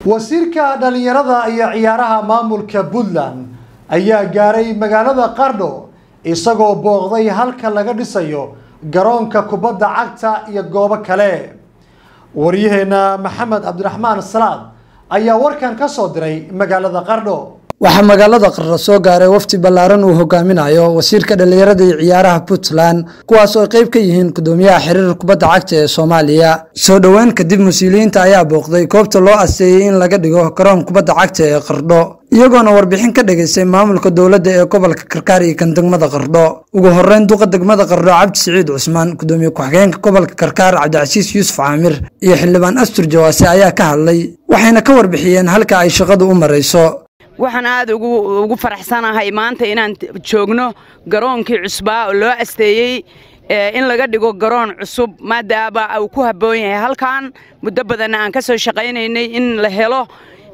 wasiirka dhallinyarada iyo ciyaaraha maamulka puntland ayaa gaaray magaalada qardho isagoo booqday halka laga dhisayo garoonka kubadda cagta iyo goobo kale waryaheena maxamed cabdiraxmaan salaad ayaa warkan ka soo diray magaalada qardho waxaa magaalada qardho soo gaaray wafdi ballaaran uu hogaaminayo wasiirka dhallinyarada iyo ciyaaraha puntland kuwaas oo qayb ka yihiin gudoomiyaha xiriir kubadda cagta ee soomaaliya soo dhoweyn kadib mas-uuliyiinta ayaa booqday goobta loo asteeyey in laga dhigo garoon kubadda cagta ee qardho iyagoona warbixin ka dhageystay maamulka dowladda ee gobolka karkaar iyo kan degmada qardho ugu horeyn duqa degmada qardho cabdi siciid cusmaan gudoomiye ku-xigeenka gobolka karkaar cabdicasiis yuusuf caamir iyo xildhibaan astur jawaase ayaa ka hadlay waxayna ka warbixiyeen halka ay shaqadu u marayso waxaan aad ugu faraxsanahay maanta inaan joogno garoonkii cusbaa oo loo asteeyey in laga dhigo garoon cusub maadaama uu ku habboon yahay halkan muddo badanna aan ka soo shaqaynaynay in la helo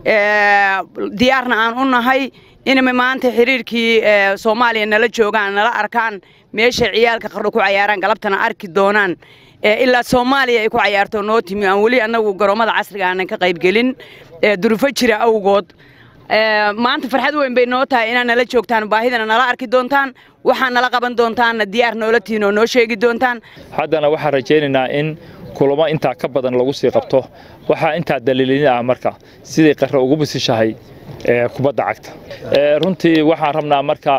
diyaarna aan u nahay inay maanta xiriirkii soomaaliya nala joogaan nala arkaan meeshay ciyaalka qardho ku cayaaraan galabtana arki doonaan ilaa soomaaliya ay ku cayaarto noo timi aan weli annagu garoommada casriga aanan ka qaybgelin durufo jira awgood maanta farxad weyn bay noo tahay inaad nala joogtaan baahidana nala arki doontaan waxaa nala qaban doontaanna diyaar noola tihin oo noo sheegi doontaan haddana waxaan rajaynaynaa in kulamo intaa ka badan lagu sii qabto waxaa intaa daliilin ah marka sidai qarre ugu bisishahay kubadda cagta runtii waxaan rabnaa marka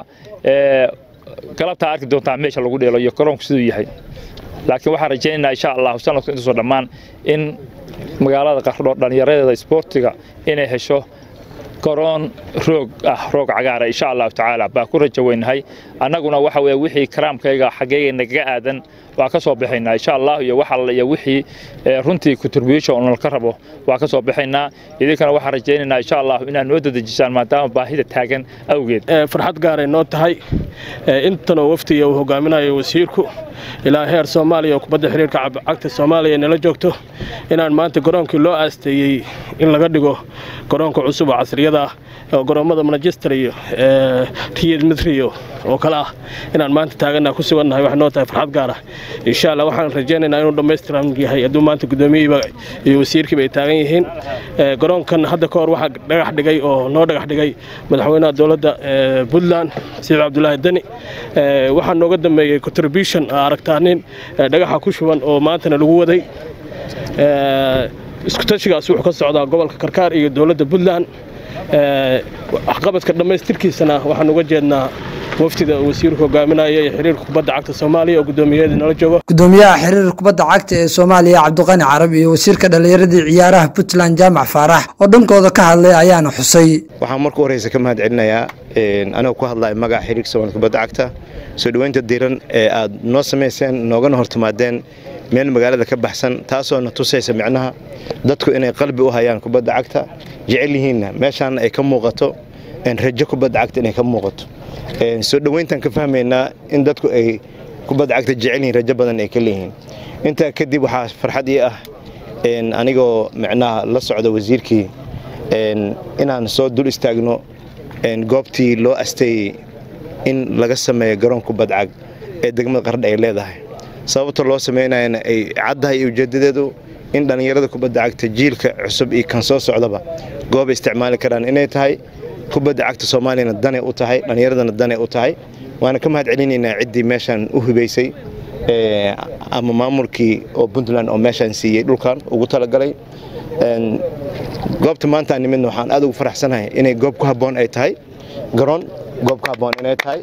galabtaa arki doontaa meesha lagu dheelo iyo garoonku siduu yahay laakiin waxaan rajaynaynaa insha allahu sanadku intuusoo dhammaan in magaalada qardho dhallinyaradeeda isboortiga inay hesho garoon roog ah roog cagaara insha allahu tacaala baa ku rajo weynahay annaguna waxa weye wixii karaamkayga xaggeyga nagaga aadan waa ka soo baxaynaa insha allah iyo wax alla iyo wixii runtii contribution nalka rabo waa ka soo baxaynaa idinkana waxaan rajaynaynaa insha allah inaad noo dadejisaan maadaama baahida taagan awgeed farxad gaaray noo tahay intanoo waftiga uu hogaaminayo wasiirku ilaa heer soomaaliya oo kubadda xiriirka cagta soomaaliya nala joogto inaan maanta garoonkii loo aasteeyey in laga dhigo garoonka cusub oo casriyada ah oo garoommada manchester iyo riyad midriyo oo kale ah inaan maanta taaganaa ku sugannahay waxay noo tahay farxad gaar ah insha allah waxaan rajaynaynaa inuu dhammaystiran yahay hadduu maanta guddoomiyihiiba iyo wasiirkiiba ay taagan yihiin garoonkan hadda ka hor waxaa dhagax dhigay oo noo dhagax dhigay madaxweynaha dowladda puntland siciid cabdulaahi deni waxaa nooga dambeeyey contribution aragtaa nin dhagaxa ku shuban oo maantana lagu waday iskutashigaas wuxuu ka socdaa gobolka karkaar iyo dowladda puntland waxqabadka dhammaystirkiisana waxaan uga jeednaa wafdida wasiirku hogaaminaya iyo xiriirka kubadda cagta soomaaliya oo guddoomiyaheeda nala joogo gudoomiyaha xiriir kubadda cagta ee soomaaliya cabdiqani carab iyo wasiirka dhallinyaradii ciyaaraha puntland jaamac faarax oo dhankooda ka hadlay ayaana xusay waxaan marka horeysa ka mahad celinayaa anigoo ku hadlaya magaca xiriirka soomaaliya kubadda cagta soo dhoweynta diran ee aad noo samayseen noogana hortimaadeen meel magaalada ka baxsan taasoo na tusaysa micnaha dadku inay qalbi u hayaan kubadda cagta jecel yihiinna meeshaana ay ka muuqato rajo kubadda cagta inay ka muuqato soo dhoweyntaan ka fahmaynaa in dadku ay kubadda cagta jecel yihiin rajo badan ay ka leeyihiin intaa kadib waxaa farxad ii ah anigoo micnaha la socda wasiirkii inaan soo dul istaagno goobtii loo asteeyey in laga sameeyo garoon kubad cag ee degmada qardha ay leedahay sababta loo samaynayana ay caddahay iyo ujeedadeedu in dhallinyarada kubadda cagta jiilka cusub iyo kan soo socdaba gooba isticmaali karaan inay tahay kubadda cagta soomaaliyana danay u tahay dhallinyaradana danay u tahay waana ka mahad celinaynaa ciddii meeshaan u hubaysay ama maamulkii oo puntland oo meeshaan siiyey dhulkan ugu talagalay goobta maanta aan nimidna waxaan aad ugu faraxsanahay inay goob ku habboon ay tahay garoon goob ku habboon inay tahay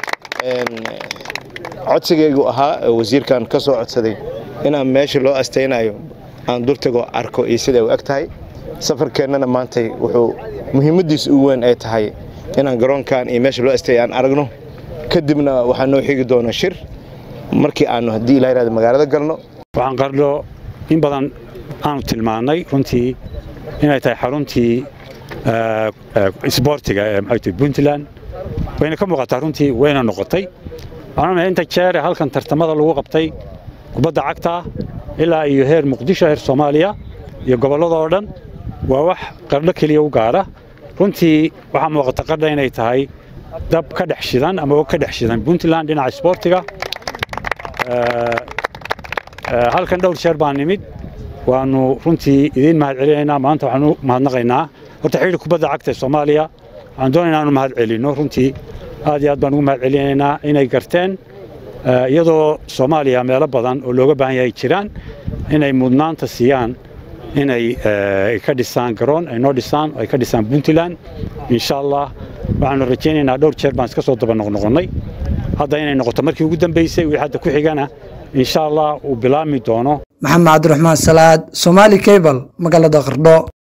codsigaygu ahaa wasiirkan ka soo codsaday inaan meesha loo astaynayo aan dultago arko iyo siday u eg tahay safarkeennana maantay wuxuu muhiimaddiisa ugu weyn ay tahay inaan garoonkan iyo meesha loo asteeya aan aragno kadibna waxaa noo xigi doona shir markii aanu haddii ilaa yirahdo magaalada galno waxaan qardho in badan aanu tilmaannay runtii inay tahay xaruntii isboortiga ee maxay puntland wayna ka muuqataa runtii wayna noqotay waxaan inta jeer halkan tartamada lagu qabtay kubadda cagta ilaa iyo heer muqdisho heer soomaaliya iyo gobollada oo dhan waa wax qardho keliya u gaara runtii waxaa muuqata qardha inay tahay dab ka dhex shidan ama ka dhex shidan puntland dhinaca isboortiga halkan dhowr jeer baan nimid waanu runtii idiin mahad celinaynaa maanta waxaanu mahadnaqaynaa horta xidhiir kubadda cagta ee soomaaliya waxaan doonaynaa inaanu mahad celinno runtii aad iyo aad baan ugu mahad celinaynaa inay garteen iyadoo soomaaliya meelo badan oo looga baahan yahay jiraan inay mudnaanta siiyaan inay ka dhisaan garoon ay noo dhisaan ay ka dhisaan puntland insha allah waxaanu rajaynaynaa dhowr jeer baan iska soo daba noqnoqonnay hadda inay noqoto markii ugu dambaysay wixii hadda ku xigana insha allah uu bilaabmi doono maxamed cabdiraxmaan salaad somaali cable magaalada qardho